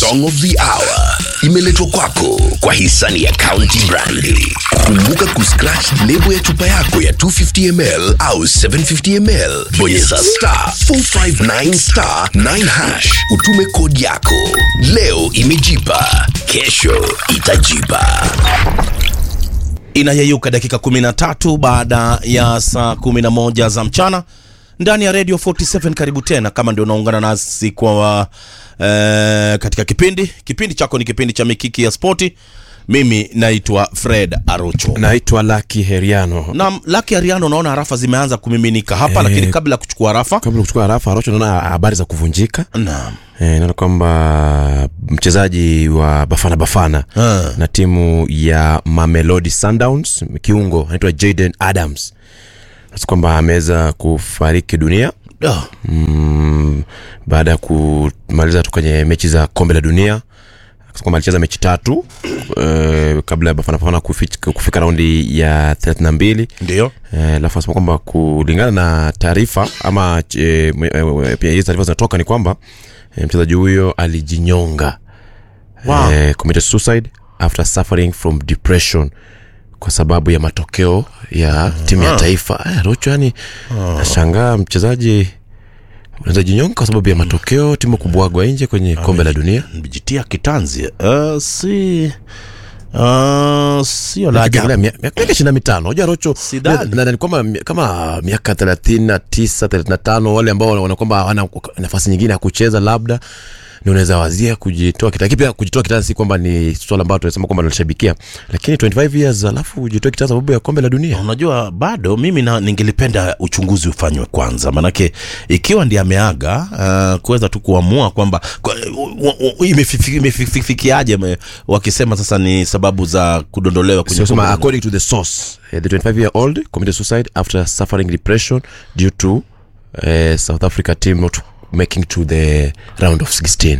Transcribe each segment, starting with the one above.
Song of the Hour imeletwa kwako kwa hisani ya County Brandi. Kumbuka kuscratch lebo ya chupa yako ya 250ml au 750ml, bonyeza star 459 star 9 hash, utume kodi yako. Leo imejipa, kesho itajipa. inayeyuka dakika 13 baada ya saa 11 za mchana ndani ya radio 47 karibu tena kama ndio unaungana nasi kwa eh, katika kipindi kipindi chako ni kipindi cha mikiki ya spoti mimi naitwa fred arocho naitwa laki heriano na laki ariano unaona harafa zimeanza kumiminika hapa Eh. lakini kabla ya kuchukua harafa kabla kuchukua harafa arocho naona habari za kuvunjika naam e, naona kwamba mchezaji wa bafana bafana Ah. na timu ya mamelodi sundowns kiungo anaitwa jaden adams nasi kwamba ameweza kufariki dunia Ah, mm, baada ya kumaliza tu kwenye mechi za kombe la dunia Akasema kwamba alicheza mechi tatu eh, kabla ya bafana bafana kufika, kufika raundi ya 32 ndio Eh, alafu anasema kwamba kulingana na taarifa ama eh, mwe- eh, pia hizi taarifa zinatoka ni kwamba eh, mchezaji huyo alijinyonga Wow. eh, committed suicide after suffering from depression kwa sababu ya matokeo ya timu ya taifa eh, rocho yani nashangaa mchezaji unaweza jinyonga kwa sababu ya matokeo timu kubwagwa nje kwenye kombe la dunia mjitia kitanzi uh, si uh, sio la ajabu. Ukiangalia mia- miaka ishirini na mitano unajua rocho Sidhani. na- na- ni kwamba mi- kama miaka thelathini na tisa thelathini na tano wale ambao wana kwamba hawana nafasi nyingine ya kucheza labda ni unaweza wazia kujitoa kitani lakini pia kujitoa kitani si kwamba ni swala ambalo tunasema kwamba tunashabikia lakini 25 years alafu ujitoe kitani sababu ya kombe la dunia unajua bado mimi na, ningelipenda uchunguzi ufanywe kwanza manake ikiwa ndi ameaga uh, kuweza tu kuamua kwamba kwa- u- u- u- imefifi- imefikiaje me- wakisema sasa ni sababu za kudondolewa kwenye Sio sema kombe la according to the source eh, the 25 year old committed suicide after suffering depression due to eh, South Africa team not making to the round of 16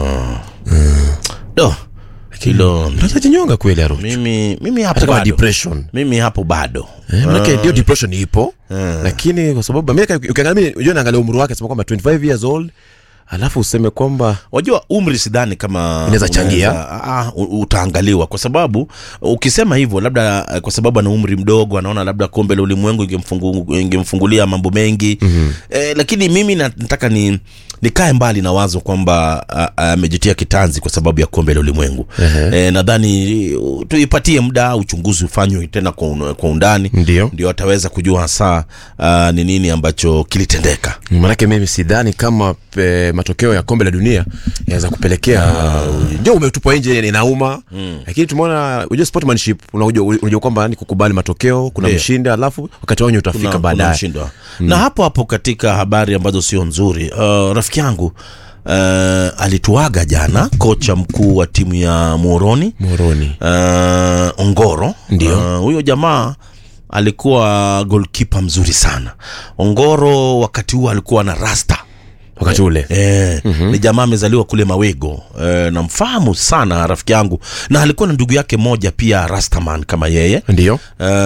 Do, hilo unaweza jinyonga kweli aro mimi mimi hapo hata kama bado depression mimi hapo bado Eh, manake ndio depression ipo lakini kwa sababu Amerika ukiangalia mimi unajua naangalia umri wake sema kwamba 25 years old alafu useme kwamba wajua umri sidhani kama Inaweza changia. unaweza- ah, u- utaangaliwa kwa sababu ukisema hivyo labda eh, kwa sababu ana umri mdogo anaona labda kombe la ulimwengu ingemfungu- ingemfungulia mambo mengi mm-hmm. eh, lakini mimi na- nataka ni nikae mbali na wazo kwamba ah, ah, amejitia kitanzi kwa sababu ya kombe la ulimwengu eh, nadhani uh, tuipatie muda uchunguzi ufanywe tena kwa, un, kwa undani Ndio. ndio ataweza kujua hasa ah, ni nini ambacho kilitendeka manake mimi sidhani kama pe, matokeo ya kombe la dunia yanaweza kupelekea ndio umetupwa nje inauma lakini tumeona unajua sportsmanship unajua unajua kwamba ni kukubali matokeo kuna Ndio. mshindi alafu wakati wenye utafika kuna, kuna baadaye mshindwa na hapo hapo katika habari ambazo sio nzuri uh, rafiki yangu uh, alituaga jana kocha mkuu wa timu ya moroni moroni uh, ongoro Ndio. Uh, huyo jamaa alikuwa golkipa mzuri sana ongoro wakati huo alikuwa na rasta wakati ule E, mm-hmm. ni jamaa amezaliwa kule mawego e, namfahamu sana rafiki yangu na alikuwa na ndugu yake moja pia rastaman kama yeye ndio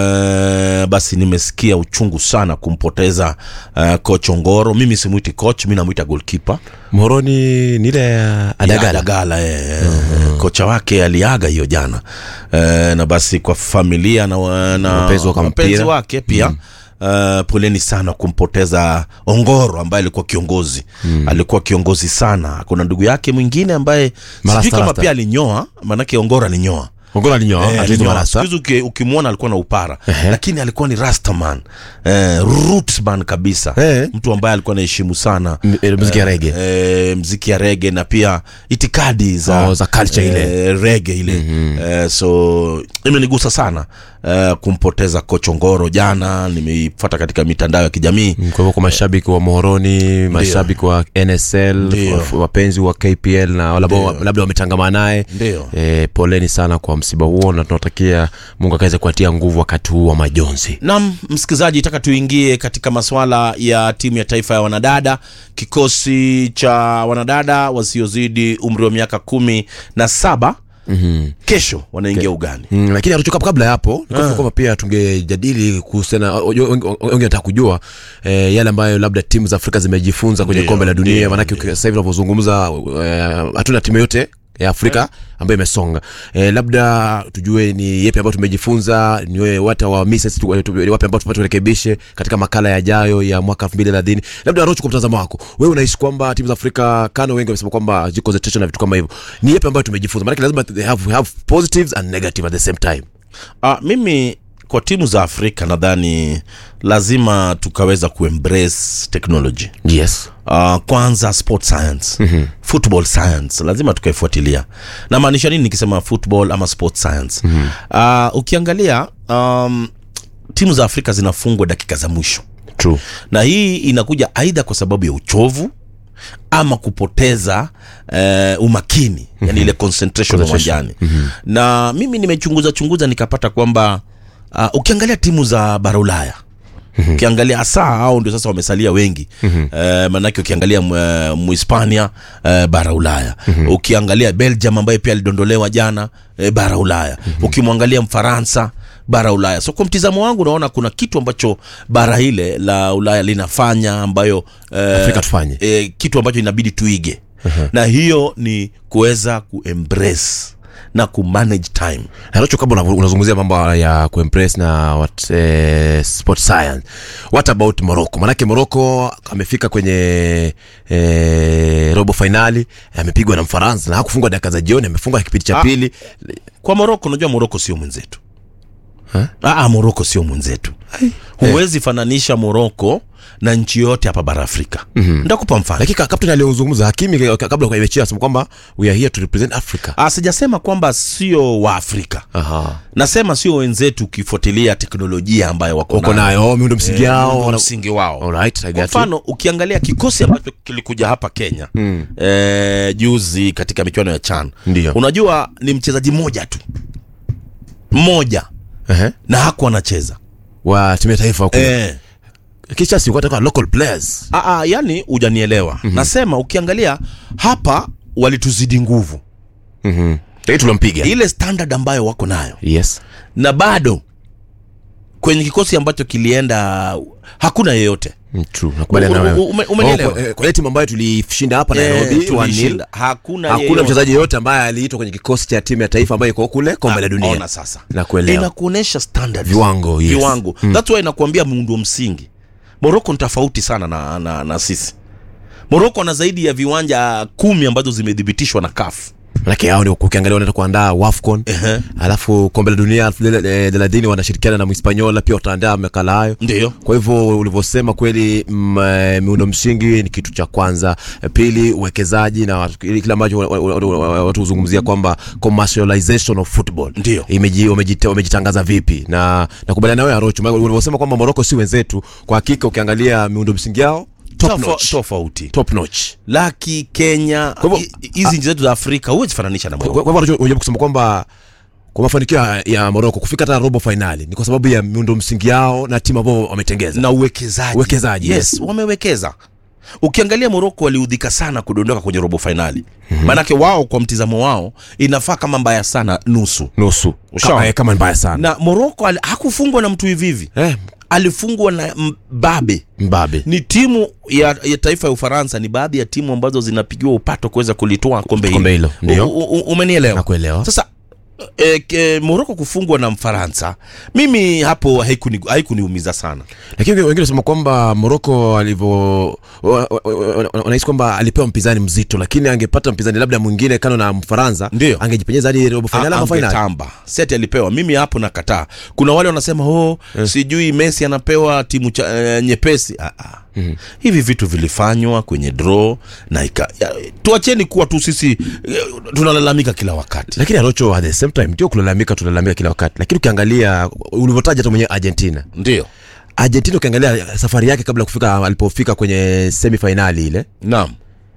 Uh, basi nimesikia uchungu sana kumpoteza uh, coach Ongoro. Mimi simwiti coach, mi namwita goalkeeper moroni ni ile ya adagala Adagala eh, kocha wake aliaga hiyo jana uh, na basi kwa familia na, na Wapenzi wa mpira. wapenzi wake pia Uh, poleni sana kumpoteza Ongoro ambaye alikuwa kiongozi mm. alikuwa kiongozi sana. Kuna ndugu yake mwingine ambaye Marasta, sijui kama rasta. pia alinyoa, maanake Ongoro alinyoa ongora alinyoa Eh, atuizi alinyoa. marasta Siku hizi uki- ukimwona alikuwa na upara lakini alikuwa ni rastaman eh, rootsman kabisa Eh. mtu ambaye alikuwa anaheshimu sana M- eh, muziki ya rege eh, mziki ya rege na pia itikadi za, Oh, za culture ile. eh, rege ile eh, so imenigusa sana eh, kumpoteza kochongoro jana nimeifata katika mitandao ya kijamii kwa hivyo kwa mashabiki wa moroni mashabiki wa nsl Ndio. wa- wapenzi wa kpl na wale ambao Ndio. labda wametangamana naye Ndio. e, poleni sana kwa msiba huo na tunatakia mungu akaweze kuatia nguvu wakati huu wa majonzi nam msikilizaji taka tuingie katika maswala ya timu ya taifa ya wanadada kikosi cha wanadada wasiozidi umri wa miaka kumi na saba mm-hmm. kesho wanaingia ugani Mm, lakini hatuchoka kabla ya hapo nikafikiri kwamba pia tungejadili kuhusiana wengi wanataka kujua eh, yale ambayo labda timu za afrika zimejifunza kwenye Ndio, kombe la dunia ndio, maanake uki- sasa hivi unavyozungumza eh, hatuna timu yote ya afrika ambayo imesonga e, labda tujue ni yepi ambayo tumejifunza ni wata wa misses tu- tu- wapi ambao tupate turekebishe katika makala yajayo ya mwaka 2030 labda rocho kwa mtazamo wako wewe unahisi kwamba timu za afrika kano wengi wamesema kwamba ziko concentration na vitu kama hivyo ni yepi ambayo tumejifunza maanake lazima they have, have positives and negative at the same time Ah, mimi kwa timu za afrika nadhani lazima tukaweza kuembrace technology yes uh, kwanza sport science mm-hmm. football science lazima tukaifuatilia namaanisha nini nikisema football ama sport science mm-hmm. uh, ukiangalia um, timu za afrika zinafungwa dakika za mwisho true na hii inakuja aidha kwa sababu ya uchovu ama kupoteza eh, umakini yani ile concentration uwanjani na mimi nimechunguza chunguza nikapata kwamba uh, ukiangalia timu za bara ulaya ukiangalia hasa hao ndio sasa wamesalia wengi eh, manake ukiangalia mu- muhispania eh, bara ulaya ukiangalia belgium ambaye pia alidondolewa jana eh, bara ulaya ukimwangalia mfaransa bara ulaya so kwa mtizamo wangu naona kuna kitu ambacho bara ile la ulaya linafanya ambayo eh, Afrika tufanye. eh, kitu ambacho inabidi tuige na hiyo ni kuweza kuembrace na kumanage time narocho kabla una- unazungumzia mambo ya kuimpress na what, eh, sport science what about morocco manake morocco amefika kwenye eh, robo fainali amepigwa na mfaransa na hakufungwa dakika za jioni amefunga kipindi cha Ah. pili kwa moroko unajua moroko sio mwenzetu Aa, moroko sio mwenzetu huwezi fananisha moroko na nchi yote hapa bara afrika mm-hmm. ndakupa mfano lakini ka- kapteni aliyozungumza hakimi ka- kabla ya mechi asema kwamba we are here to represent africa Ah, sijasema kwamba sio wa afrika Aha. nasema sio wenzetu ukifuatilia teknolojia ambayo wako wako nayo miundo msingi yao Miundo wana- msingi wao Alright, I kwa got you. mfano ukiangalia kikosi ambacho kilikuja hapa kenya mm. eh, juzi katika michuano ya chan Ndiyo. unajua ni mchezaji mmoja tu mmoja Ehe. na hakuwa anacheza wa timu ya taifa huko eh. kisha si kwa local players Aa, yani hujanielewa mm-hmm. nasema ukiangalia hapa walituzidi nguvu mhm lakini tulimpiga ile standard ambayo wako nayo yes na bado kwenye kikosi ambacho kilienda hakuna yeyote Mm, true nakubaliana na U- wewe u- ume- umenielewa? Oh, kwa- eh, kwa ile timu ambayo tulishinda hapa Nairobi Eh, 1-0 tulishinda. hakuna hakuna yeyote. mchezaji yoyote ambaye aliitwa kwenye kikosi cha timu ya taifa ambayo iko kule kombe la dunia ona sasa nakuelewa inakuonyesha standards. Viwango, yes. viwango that's why inakuambia muundo msingi moroko ni tofauti sana na, na, na sisi moroko ana zaidi ya viwanja kumi ambazo zimethibitishwa na kafu manake hao ni ukiangalia wanaenda kuandaa wafcon Ehe. alafu kombe la dunia elfu mbili, eh, thelathini wanashirikiana na mhispaniola pia wataandaa makala hayo ndio kwa hivyo ulivyosema kweli mm, eh, miundo msingi ni kitu cha kwanza Eh, pili uwekezaji na watu- ili- kile ambacho wa- wa- wa- wa- watu huzungumzia kwamba commercialization of football Ndio. Imeji- wamejita- wamejitangaza vipi na nakubaliana nawe arocho maana ulivyosema kwamba moroko si wenzetu kwa hakika ukiangalia miundo msingi yao top Tofa- notch. tofauti top notch laki kenya Kwa hivyo- hi- hizi nchi zetu za afrika huwezi fananisha na kwa moroko kwa hivyo unajaribu kusema kwamba kwa mafanikio ya- ya moroko kufika hata robo fainali ni kwa sababu ya miundo msingi yao na timu ambao wametengeza na uwekezaji Uwekezaji, yes, yes. wamewekeza ukiangalia moroko waliudhika sana kudondoka kwenye robo fainali maanake wao kwa mtizamo wao inafaa kama mbaya sana nusu nusu Ushaona? kama, eh, kama ni mbaya sana na moroko ali- hakufungwa na mtu hivihivi eh, alifungwa na mbabe mbabe ni timu ya, ya taifa ya ufaransa ni baadhi ya timu ambazo zinapigiwa upato kuweza kulitoa kombe Kombe hilo, hilo ndio. U- u- umenielewa Nakuelewa. sasa e, e, moroko kufungwa na mfaransa mimi hapo haikuni- haikuniumiza sana lakini wengine wanasema kwamba moroko alivyo wa- wa- wa- wa- wanahisi kwamba alipewa mpinzani mzito lakini angepata mpinzani labda mwingine kano na mfaransa Ndio. angejipenyeza hadi robo fainali ama fainali angetamba seti alipewa mimi hapo nakataa kuna wale wanasema oh, sijui messi anapewa timu cha, eh, nyepesi ah, ah. Mm-hmm. hivi vitu vilifanywa kwenye draw na ika, ya, tuacheni kuwa tu sisi eh, tunalalamika kila wakati lakini arocho at the same time ndio kulalamika tunalalamika kila wakati lakini ukiangalia ulivyotaja tu mwenyewe argentina ndio argentina ukiangalia safari yake kabla ya kufika alipofika kwenye semi fainali ile naam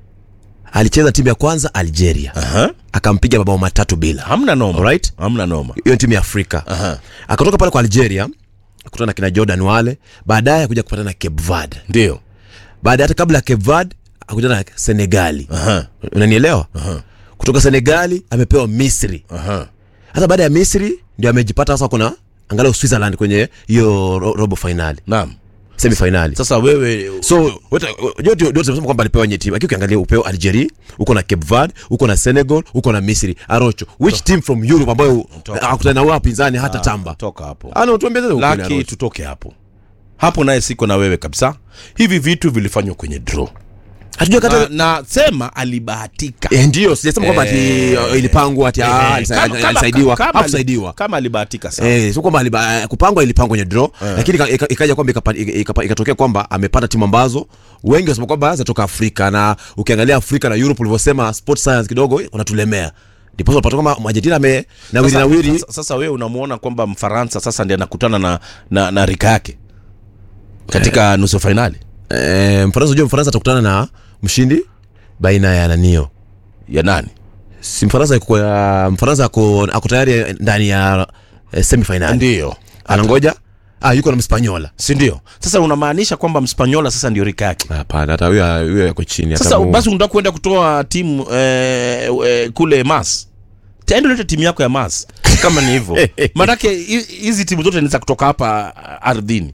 alicheza timu ya kwanza algeria Aha. akampiga mabao matatu bila hamna noma Alright. hamna noma hiyo ni timu ya afrika Aha. akatoka pale kwa algeria akutana na kina jordan wale baadaye akuja kupatana na cape verde ndio baada hata kabla ya cape verde akutana na senegali Aha. unanielewa kutoka senegali amepewa misri Aha. hata baada ya misri ndio amejipata sasa kuna angalau switzerland kwenye hiyo ro- robo fainali naam semi finali sasa wewe so ndio tunasema kwamba alipewa nye timu lakini ukiangalia upeo algeria uko na cape verde uko na senegal uko na misri arocho which team from europe ambayo Toka. akutana na wao wapinzani hata tamba toka hapo ana tuambie sasa ukweli, laki Arocho. tutoke hapo hapo naye siko na wewe kabisa hivi vitu vilifanywa kwenye draw hatujua na, kata na sema alibahatika eh ndio sijasema kwamba ati Eh. uh, ilipangwa ati ah, Eh, alisa- kama- kama- alisaidiwa kama- hakusaidiwa kama alibahatika sana Eh, sio kwamba aliba- kupangwa ilipangwa kwenye draw lakini ika- ika- ikaja kwamba ikapa- ika- ikapa- ikatokea kwamba amepata timu ambazo wengi wasema kwamba zinatoka Afrika na ukiangalia Afrika na Europe ulivyosema sport science kidogo unatulemea ndipo unapata kwamba Argentina ame nawiri Sasa- nawiri sasa, sasa wewe unamuona kwamba mfaransa sasa ndiye anakutana na, na, na rika yake katika nusu fainali eh, Mfaransa unajua Mfaransa atakutana na mshindi baina ya nanio ya nani si Mfaransa yuko ya Mfaransa ako ako tayari ndani ya eh, semi final ndio anangoja ah yuko na Mspanyola si ndio sasa unamaanisha kwamba mspanyola sasa ndio rika yake hapana hata huyo huyo yako chini hata sasa mu- basi unataka kuenda kutoa timu eh, eh, kule mas taenda ulete timu yako ya mas kama ni hivyo maanake hi- hizi timu zote ni za kutoka hapa ah, ardhini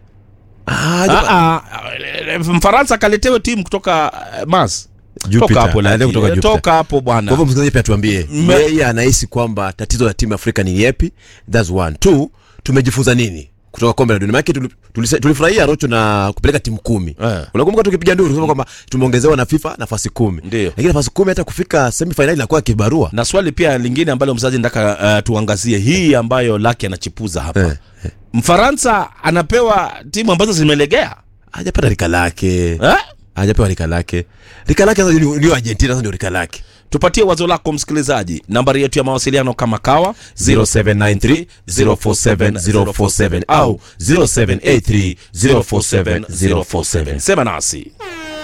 ah, Japa- Ah, ah, mfaransa akaletewe timu kutoka eh, mas Jupiter. toka hapo Anaenda Lucky. kutoka Eh, Jupiter. toka hapo Kwa bwana hivyo msikilizaji pia tuambie Me- yeye anahisi kwamba tatizo la timu ya Afrika ni yepi? That's one. Two, tumejifunza nini kutoka kombe la dunia? Maana tuli- tulise- tulifurahia Rocho na kupeleka timu kumi. Eh. Unakumbuka tukipiga nduru kusema kwamba tumeongezewa na FIFA nafasi kumi. Ndio. Lakini nafasi kumi hata kufika semi final inakuwa kibarua. na swali pia lingine ambalo mzazi nataka uh, tuangazie hii ambayo laki anachipuza hapa Eh, mfaransa anapewa timu ambazo zimelegea Hajapata rika lake. eh? Hajapewa rika lake. Rika lake sasa ni ni Argentina sasa ndio rika lake. tupatie wazo lako msikilizaji nambari yetu ya mawasiliano kama kawa 0793 047 047 au 0783 047 047. sema nasi